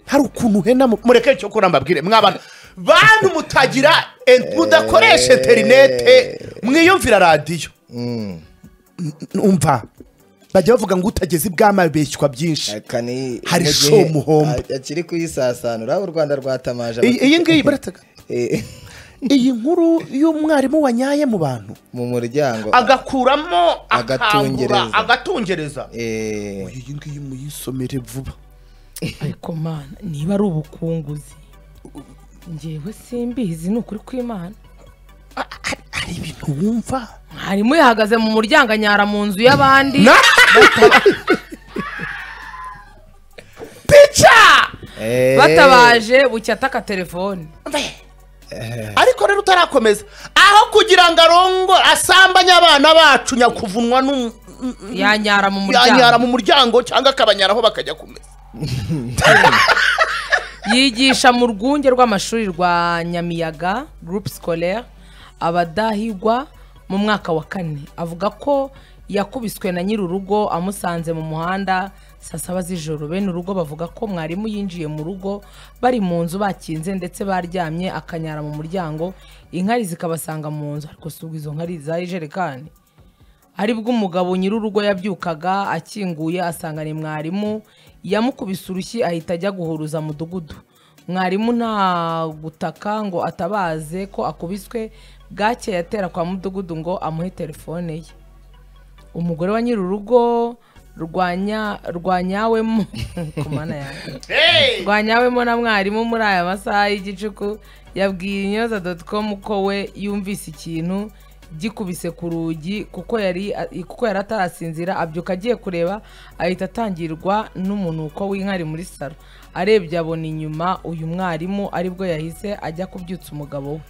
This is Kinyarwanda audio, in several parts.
hari ukuntu uhena mureke cyo kuramba mbabwire mwabana bantu mutagira en- mudakoresha interinete mwiyumvira radiyo umva bajya bavuga ngo utageze ibwami abeshywa byinshi Aka ni Hari mu gihe shomuhombo. a- akiri kuyisasanura u rwanda rwatamaje iyi iyi ngiyi barataga Eh, iyi nkuru y'umwarimu wanyaye mu bantu mu muryango agakuramo akangura Agatungereza. agatungereza Eh, iyi ngiyi muyisomere vuba ariko mana niba ari ubukunguzi ngewe simbizi ni ukuri kw'imana Ah, hari- hari ibintu wumva mwarimu yahagaze mu muryango anyara mu nzu y'abandi pica eh, batabaje bucya ataka telefone Mbe. ariko rero utarakomeza aho kugira ngo arongo asambanye abana bacu nyakuvunwa n'um- yanyara mu yanyara muryango mu muryango cyangwa akabanyaraho bakajya kumesa yigisha mu rwunge rw'amashuri rwa nyamiyaga gurupe sikorere abadahigwa mu mwaka wa kane avuga ko yakubiswe na nyiri urugo amusanze mu muhanda saa saba z'ijoro bene urugo bavuga ko mwarimu yinjiye mu rugo bari mu nzu bakinze ndetse baryamye akanyara mu muryango inkari zikabasanga mu nzu ariko si ubwo izo nkari zari ijerekani aribwo umugabo nyir'urugo yabyukaga akinguye asanga ni mwarimu yamukubise urushyi ahita ajya guhuruza mudugudu mwarimu nta gutaka ngo atabaze ko akubiswe bwake yatera kwa mudugudu ngo amuhe telefone ye umugore wa nyir'urugo rwanya rwanyawemo ku mana yanjye rwanyawemo na mwarimu muri aya masaha y'igicuku yabwiye inyoza doti komu ko we yumvise ikintu gikubise ku rugi kuko yari kuko yari atarasinzira abyuka agiye kureba ahita atangirwa n'umunuko w'inkari muri salo arebye abona inyuma uyu mwarimu aribwo yahise ajya kubyutsa umugabo we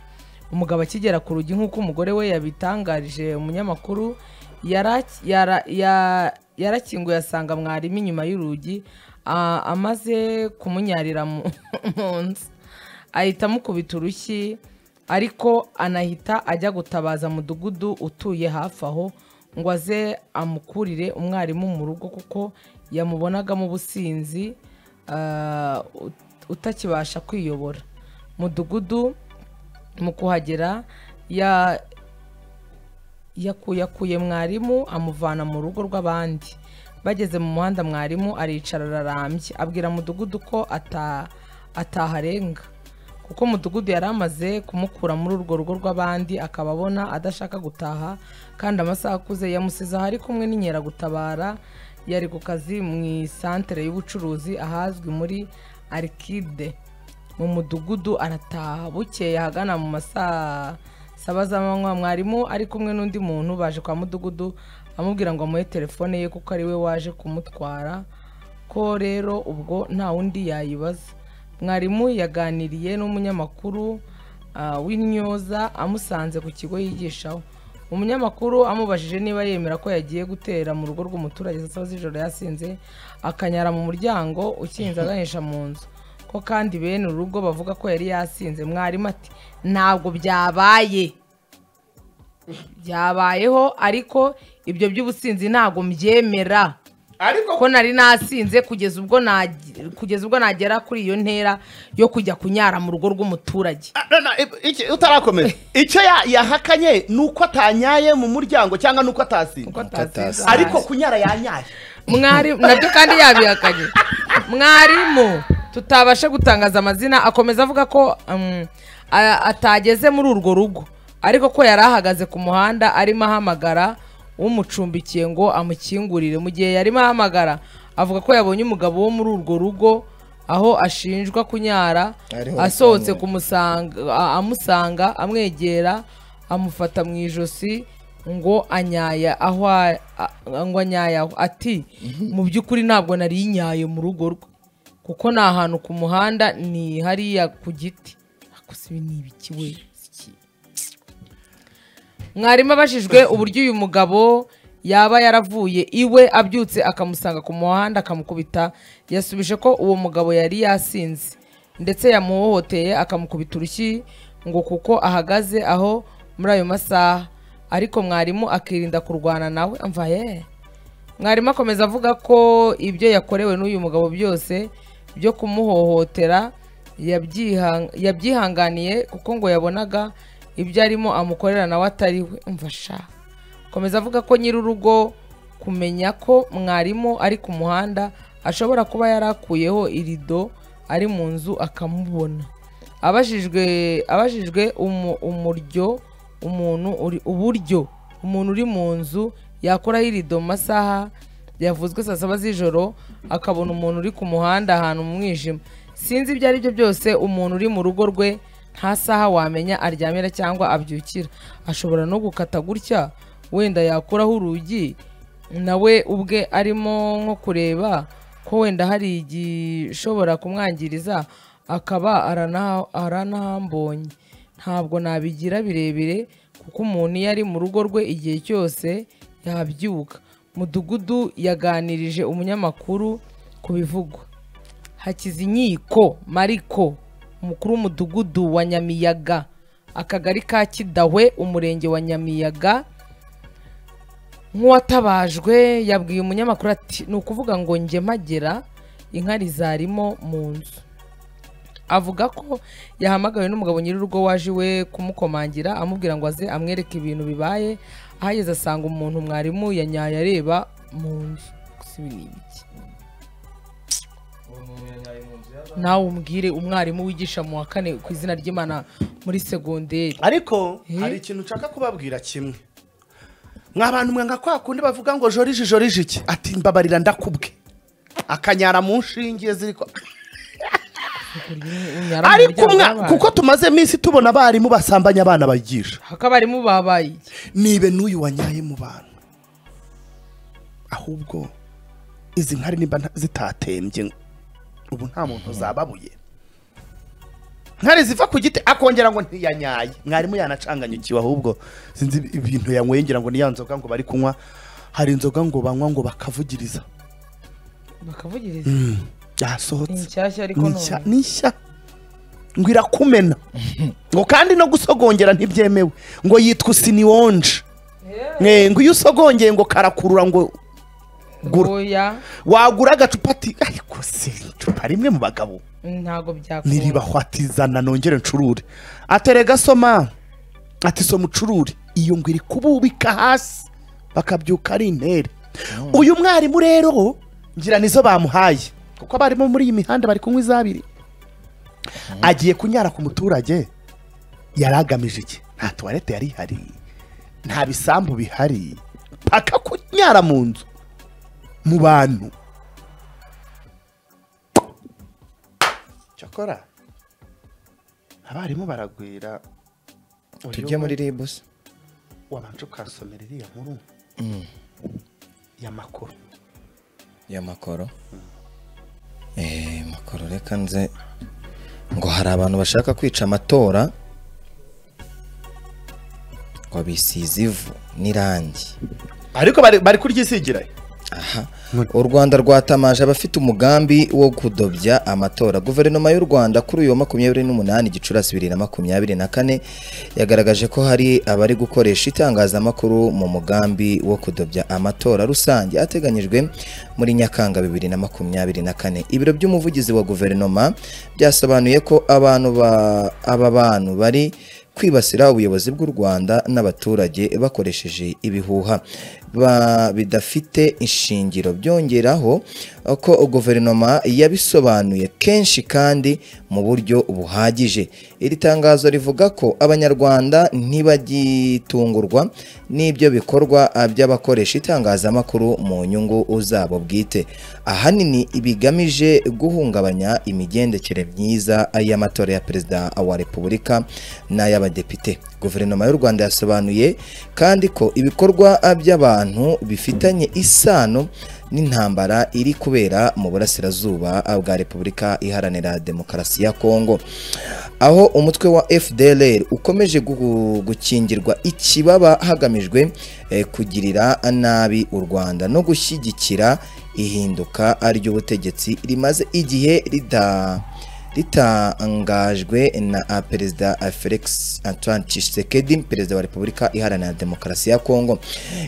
umugabo akigera ku rugi nk'uko umugore we yabitangarije umunyamakuru yara- yara- ya- yarakinguye asanga mwarimu inyuma y'urugi a- amaze kumunyarira mu mu nzu ahita amukubita urushyi ariko anahita ajya gutabaza mudugudu utuye hafi aho ngo aze amukurire umwarimu mu rugo kuko yamubonagamo ubusinzi ah, ut- utakibasha kwiyobora mudugudu mu kuhagera ya yakuyakuye mwarimu amuvana mu rugo rw'abandi bageze mu muhanda mwarimu aricara ararambye abwira mudugudu ko ata- ataharenga kuko mudugudu yari amaze kumukura muri urwo rugo rw'abandi akaba abona adashaka gutaha kandi amasaha akuze yamusize aho ari kumwe n'inkeragutabara yari ku kazi mu isantere y'ubucuruzi ahazwi muri arikide mu mudugudu arataha bukeye ahagana mu masaa saba z'amanywa mwarimu ari kumwe n'undi muntu baje kwa mudugudu amubwira ngo amuhe telefone ye kuko ari we waje kumutwara ko rero ubwo nta wundi yayibaza mwarimu yaganiriye n'umunyamakuru ah, w'intyoza amusanze ku kigo yigishaho umunyamakuru amubajije niba yemera ko yagiye gutera mu rugo rw'umuturage saa saba z'ijoro yasinze akanyara mu muryango ukinze aganisha mu nzu ko kandi bene urugo bavuga ko yari yasinze mwarimu ati ntabwo byabaye byabayeho ariko ibyo by'ubusinzi ntabwo mbyemera ariko ko nari nasinze kugeza ubwo nagi- kugeza ubwo nagera kuri iyo ntera yo kujya kunyara mu rugo rw'umuturage Ah, no, no, i- iki- utarakomeza icyo ya- yahakanye ni uko atanyaye mu muryango cyangwa ni uko atasinze Uko atasinze ariko ahari. kunyara yanyaye mwarimu nabyo kandi yabihakanye mwarimu tutabasha gutangaza amazina akomeza avuga ko um, a- atageze muri urwo rugo ariko ko yari ahagaze ku muhanda arimo ahamagara umucumbikiye ngo amukingurire mu gihe yarimo ahamagara avuga ko yabonye umugabo wo muri urwo rugo aho ashinjwa kunyara Ariho asohotse asanzwe. kumusanga a- amusanga amwegera amufata mu ijosi ngo anyaya aho a- a- ngo anyaya aho ati mu by'ukuri ntabwo nari nyaye mu rugo rwe kuko ni ahantu ku muhanda ni hariya ku giti Ako se ibi ni ibiki we Si iki. mwarimu abajijwe uburyo uyu mugabo yaba yaravuye iwe abyutse akamusanga ku muhanda akamukubita yasubije ko uwo mugabo yari yasinze ndetse yamuhohoteye akamukubita urushyi ngo kuko ahagaze aho muri ayo masaha ariko mwarimu akirinda kurwana nawe mva yeee mwarimu akomeza avuga ko ibyo yakorewe n'uyu mugabo byose byo kumuhohotera yabyiha- yabyihanganiye kuko ngo yabonaga ibyo arimo amukorera nawe atariwe umva sha komeza avuga ko nyir'urugo kumenya ko mwarimu ari ku muhanda ashobora kuba yarakuyeho irido ari mu nzu akamubona abajijwe abajijwe umu- umuryo umuntu uri- uburyo umuntu uri mu nzu yakoraho irido mu masaha yavuzwe saa saba z'ijoro akabona umuntu uri ku muhanda ahantu mu mwijima sinzi ibyo ari byo byose umuntu uri mu rugo rwe nta saha wamenya aryamira cyangwa abyukira ashobora no gukata gutya wenda yakuraho urugi nawe ubwe arimo nko kureba ko wenda hari igishobora kumwangiriza akaba arana- aranahambonye ntabwo nabigira birebire kuko umuntu iyo ari mu rugo rwe igihe cyose yabyuka mudugudu yaganirije umunyamakuru ku bivugwa hakizinkiko mariko umukuru w'umudugudu wa nyamiyaga akagari ka kidahwe umurenge wa nyamiyaga nk'uwatabajwe yabwiye umunyamakuru ati ni ukuvuga ngo njye mpagera inkari zarimo mu nzu avuga ko yahamagawe n'umugabo nyir'urugo waje iwe kumukomangira amubwira ngo aze amwereke ibintu bibaye ahageze asanga umuntu mwarimu yanyaye areba mu nzu gusa ibi ni ibiki nawe umbwire umwarimu wigisha mu wa kane ku izina ry'imana muri segonderi ariko Eh? hari ikintu nshaka kubabwira kimwe mwa bantu mwanga kwa kundi bavuga ngo joriji joriji iki ati mbabarira ndakubwe akanyara mu nshinge ziri ko ariko mwa kuko tumaze iminsi tubona abarimu basambanya abana bayigisha hakabarimu babaye iki nibe n'uyu wanyaye mu bantu ahubwo izi nkari nimba nta- zitatembye ubu nta muntu zababuye nkari ziva ku giti akongera ngo ntiyanyaye mwarimu yanacanganyukiwe ahubwo sinzi ibintu yanyweye ngira ngo ni ya nzoga ngo bari kunywa hari inzoga ngo banywa ngo bakavugiriza bakavugiriza byasohotse Ni nshyashya ariko Ni none. nshya- ni nshya ngo irakumena ngo kandi no gusogongera ntibyemewe ngo yitwa usiniyonje Eh, ngo iyo usogongeye ngo karakurura ngo gura Oya, wagura agacupa ati ariko se icupa rimwe mu bagabo ntago byakunda niribahwa ati zana nongere ncurure aterega soma ati soma ucurure iyo ngo iri kububika hasi bakabyuka ari intere uyu mwarimu rero ngira nizo bamuhaye kuko abarimu muri iyi mihanda bari kunywa izabiri agiye kunyara ku muturage yari agamije iki nta tuwarete yari ihari nta bisambu bihari paka kunyara mu nzu mu bantu cyakora abarimu baragwira tujye muri ribusi wabanje ukasomera iriya nkuru ya makuru ya makoro Eh, makoro reka nze ngo hari abantu bashaka kwica amatora ngo bisize ivu n'irangi ariko bari bari kuryisigira aha u rwanda rwatamaje abafite umugambi wo kudobya amatora guverinoma y'u rwanda kuri uyu wa makumyabiri n'umunani gicurasi bibiri na makumyabiri na kane yagaragaje ko hari abari gukoresha itangazamakuru mu mugambi wo kudobya amatora rusange ateganyijwe muri nyakanga bibiri na makumyabiri na kane ibiro by'umuvugizi wa guverinoma byasobanuye ko abantu ba- aba bantu bari kwibasira ubuyobozi bw'u Rwanda n'abaturage bakoresheje ibihuha ba- bidafite ishingiro byongeraho ko guverinoma yabisobanuye kenshi kandi mu buryo buhagije iri tangazo rivuga ko abanyarwanda ntibagitungurwa n'ibyo bikorwa by'abakoresha itangazamakuru mu nyungu zabo bwite ahanini bigamije guhungabanya imigendekere myiza y'amatora ya perezida wa repubulika n'ay'abadepite guverinoma y'u rwanda yasobanuye kandi ko ibikorwa by'abantu bifitanye isano n'intambara iri kubera mu burasirazuba bwa repubulika iharanira demokarasi ya kongo aho umutwe wa fdlr ukomeje gu- gukingirwa ikibaba hagamijwe eh, kugirira nabi u rwanda no gushyigikira ihinduka ry'ubutegetsi rimaze igihe rita ritangajwe na ah, perezida ah, felix antoine tshisekedi perezida wa repubulika iharanira demokarasi ya kongo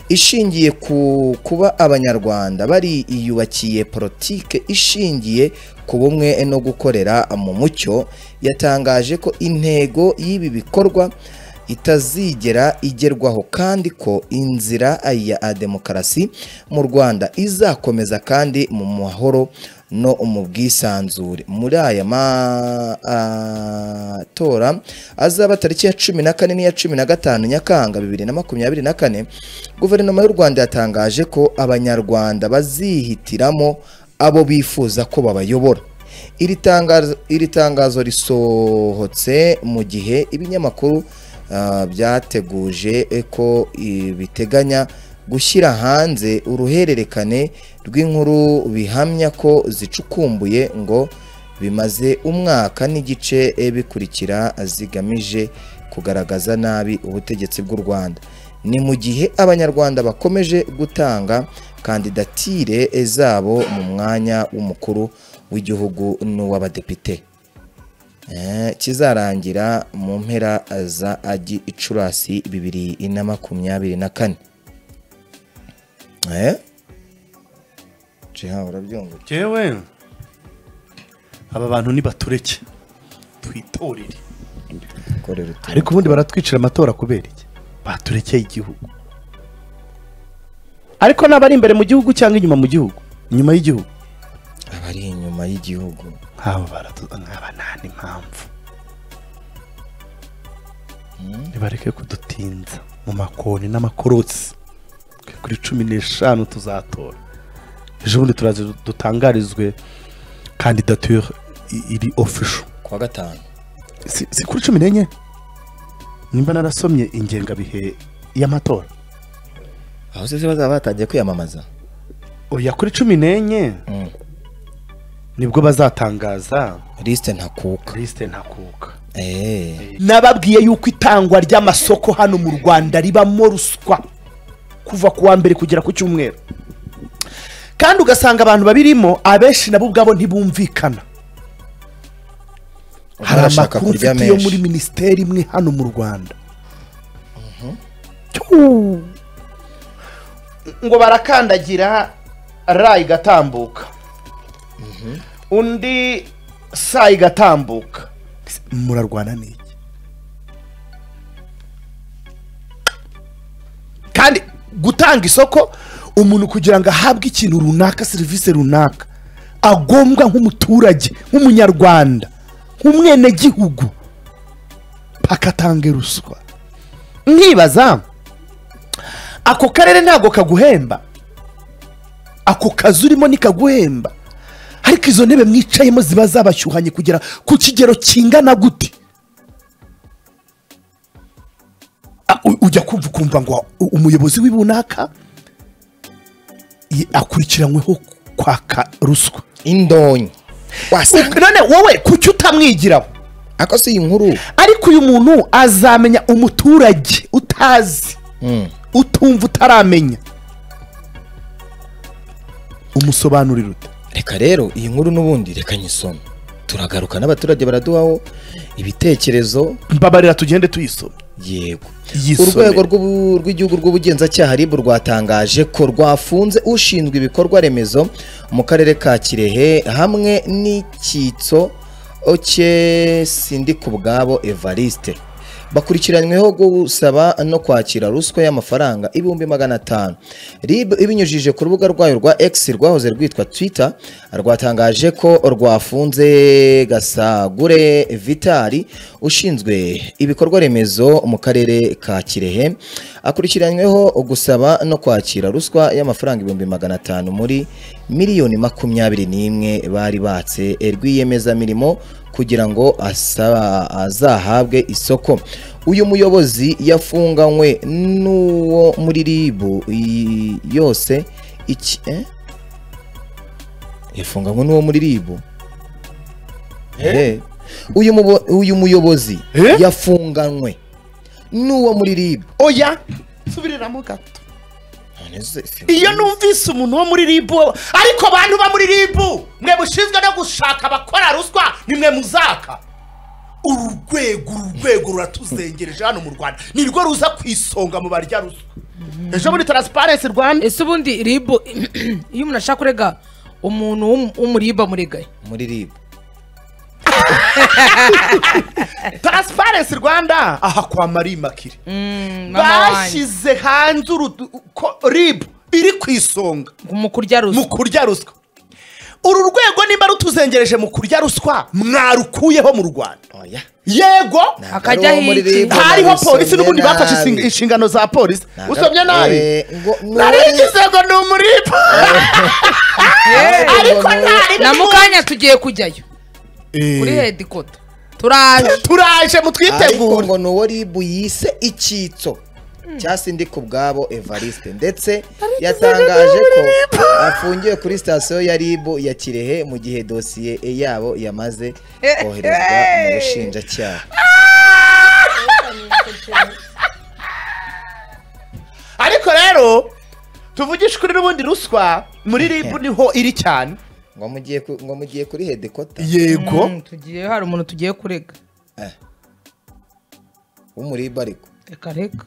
ishingiye ku kuba abanyarwanda bariyubakiye politike ishingiye ku bumwe no gukorera mu mucyo yatangaje ko intego y'ibi bikorwa itazigera igerwaho kandi ko inzira ya demokarasi mu rwanda izakomeza kandi mu mahoro no mu bwisanzure muri aya matora azaba tariki ya cumi na kane n'iya cumi na gatanu nyakanga bibiri na makumyabiri na kane guverinoma y'u rwanda yatangaje ko abanyarwanda bazihitiramo abo bifuza ko babayobora iri tangazo iri tangazo risohotse mu gihe ibinyamakuru ah, byateguje ko eh, biteganya gushyira hanze uruhererekane rw'inkuru bihamya ko zicukumbuye ngo bimaze umwaka n'igice eh, bikurikira zigamije kugaragaza nabi ubutegetsi bw'u Rwanda ni mu gihe abanyarwanda bakomeje gutanga kandidatire eh, zabo mu mwanya w'umukuru w'igihugu n'uw'abadepite Eh, kizarangira mu mpera za agi icurasi bibiri na makumyabiri na kane Eh? Jiha, urabyumva jewe aba bantu nibatureke twitorere korera utu- ariko ubundi baratwicira amatora kubera iki baturekeye igihugu ariko n'abari imbere mu gihugu cyangwa inyuma mu gihugu inyuma y'igihugu abari inyuma y'igihugu nk'abo baratuza nk'aba nta n'impamvu nibareke kudutinza mu makoni n'amakorotsi twe kuri cumi n'eshanu tuzatora ejo bundi turaza dutangarizwe kandidature i- iri ofisho kuwa gatanu si si kuri cumi n'enye nimba narasomye ingengabihe y'amatora aho se bazaba batangiye kwiyamamaza oya kuri cumi n'enye Mm. nibwo bazatangaza lisite ntakuka kirisite ntakuka Eh, nababwiye yuko itangwa ry'amasoko hano mu rwanda ribamo ruswa kuva ku wa mbere kugera ku cyumweru kandi ugasanga abantu babirimo abenshi nabo ubwabo ntibumvikana hari barashaka amakuru kurya mfite yo muri menshi minisiteri imwe hano mu rwanda Tuu. ngo barakandagira ra igatambuka undi sa igatambuka murarwana n'iki kandi gutanga isoko umuntu kugira ngo ahabwe ikintu runaka serivisi runaka agombwa nk'umuturage nk'umunyarwanda nk'umwenegihugu paka atange ruswa nkibaza ako karere ntabwo kaguhemba ako kazi urimo ntikaguhemba ariko izo ntebe mwicayemo ziba zabashyuhanye kugera ku kigero kingana gute A- u- ujya kumva ukumva ngo u- umuyobozi w'ibunaka akurikiranyweho kwaka ruswa indonyi wasanga none wowe kuki utamwigiraho ako si inkuru ariko uyu muntu azamenya umuturage utazi Mm. utumva utaramenya umusobanurira ute reka rero iyi nkuru n'ubundi reka nyisome turagaruka n'abaturage baraduhaho ibitekerezo mbabarira tugende tuyisoma yego Yisomere. urwego rw'ubu- rw'igihugu rw'ubugenzacyaha rib rwatangaje ko rwafunze ushinzwe ibikorwa remezo mu karere ka kirehe hamwe n'icyitso cye sindi ku bwabo evariste bakurikiranyweho gusaba no kwakira ruswa y'amafaranga ibihumbi magana atanu rib ibinyujije ku rubuga rwayo rwa x rwahoze rwitwa twitter rwatangaje ko rwafunze gasagure vitari ushinzwe ibikorwa remezo mu karere ka kirehe akurikiranyweho gusaba no kwakira ruswa y'amafaranga ibihumbi magana atanu muri miliyoni makumyabiri n'imwe bari batse rwiyemezamirimo kugira ngo asaba azahabwe isoko uyu muyobozi yafunganywe n'uwo muri ribu i- yose iki eh? yafunganywe n'uwo muri ribu Eh. uyu, mubo- uyu muyobozi Eh? yafunganywe n'uwo muri ribu oya subiriramo gato None se- se- iyo numvise umuntu wo muri ribu ariko bantu ba muri ribu mwe mushinzwe no gushaka abakora ruswa ni mwe muzaka uru rwego uru rwego ruratuzengereje hano mu rwanda ni rwo ruza ku isonga mu barya ruswa ejo muri taransiparensi rwanda ese ubundi ribu iyo umuntu ashaka kurega umuntu w'um- w'umuriba murigaye muri ribu taransifarensi rwanda aha kwa marie makire mama wanjye bashyize hanze urudu- ko- ribu iri ku isonga mu kurya mu ruswa kurya ruswa uru rwego nimba rutuzengereje mu kurya ruswa mwarukuyeho mu rwanda oya yego Ntabwo Akajya ari uwo muri hirya. RIB, hariho nabisomye polisi n'ubundi bafashe nabi. insing- inshingano za polisi Ntabwo- usomye nabi Eh, ngo- ni uwari- narigize ngo ni umuripa ariko ntari na mu kanya tugiye kujyayo kuri hedikota turaje turaje ariko mutwitegure ngo ni uwo ribu yise icyitso cyasi ndi ku bwabo evariste ndetse yatangaje ko afungiwe kuri sitasiyo ya ribu ya kirehe mu gihe dosiye yabo yamaze koherezwa mu bushinjacyaha ariko rero tuvugishe kuri n'ubundi ruswa muri ribu niho iri cyane ngo mugiye ku- ngo mugiye kuri hedekota yego Mm, tugiye hari umuntu tugiye kurega w'umuriba ariko reka reka